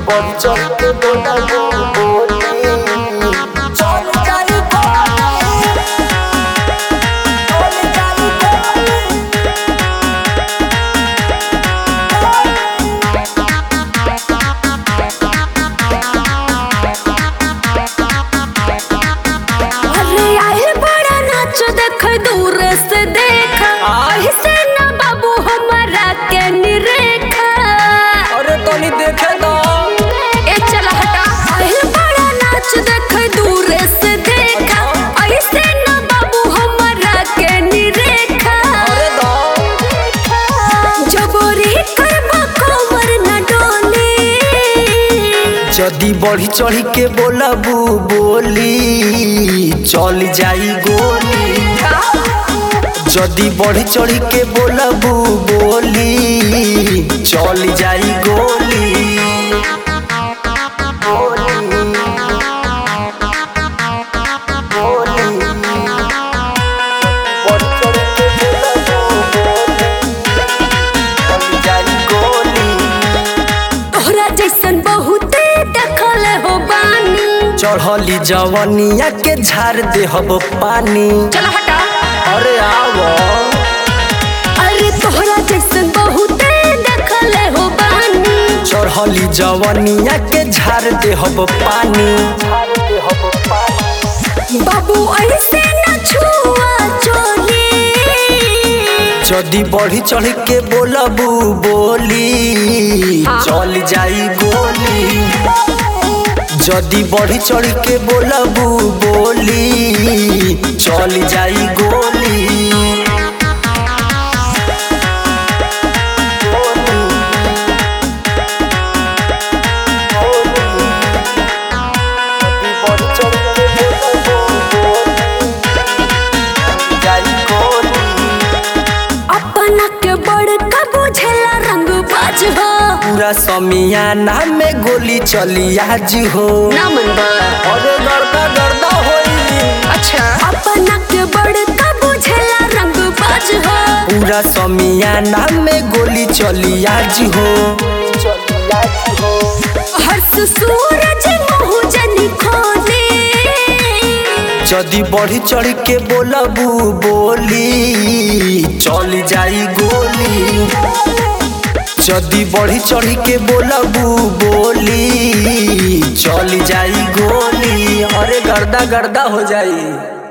চল के बोलाबू बोली चल जाई बोली चल जाई बोली अरे आए बड़ा नाच देख दूर से देख आहि से ना बाबू हमारा के निरेखा अरे तनी देखे दो ए चला हटा आए बड़ा नाच देख दूर से देख आहि से ना बाबू हमारा के निरेखा अरे दो जबरी करबा कमर न डोली जदी बढ़ी चढ़ी के बोलाबू बोली चल जाई गोली जदी बढ़ी चढ़ी के बोलाबू बोली चल जाई गोली गोली गोली बढ़ी चढ़ी के बोलाबू बोली चल जाई गोली तोहरा जैसन बहुते देखल हो बानी चढ़ली जवनिया के झाड़ दे हब पानी चला हटा अरे आवो अरे तोहरा जैसन बहुते देखल हो बानी चढ़ली जवनिया के झाड़ दे हब पानी बाबू ऐसे न छुआ चोली जदी बढ़ी चढ़ के बोलबू बोली हाँ। चल जाई गोली जदी बढ़ी चढ़ के बोलबू बोली चल जाई गोली अपना के बड़का बुझेला रंग बाज हो पूरा समियाना में गोली चली आज हो ना मन अरे गर्दा गर्दा होई अच्छा अपना के बड़का बुझेला रंग बाज हो पूरा समियाना में गोली चली आज हो हर्ष सूरज मुँह जनी खोले जदी बढ़ी चढ़ के बोलबू बोली चल जाई गोली जदी बढ़ी चढ़ के बोलबू बोली चल जाई गोली अरे गर्दा गर्दा हो जाई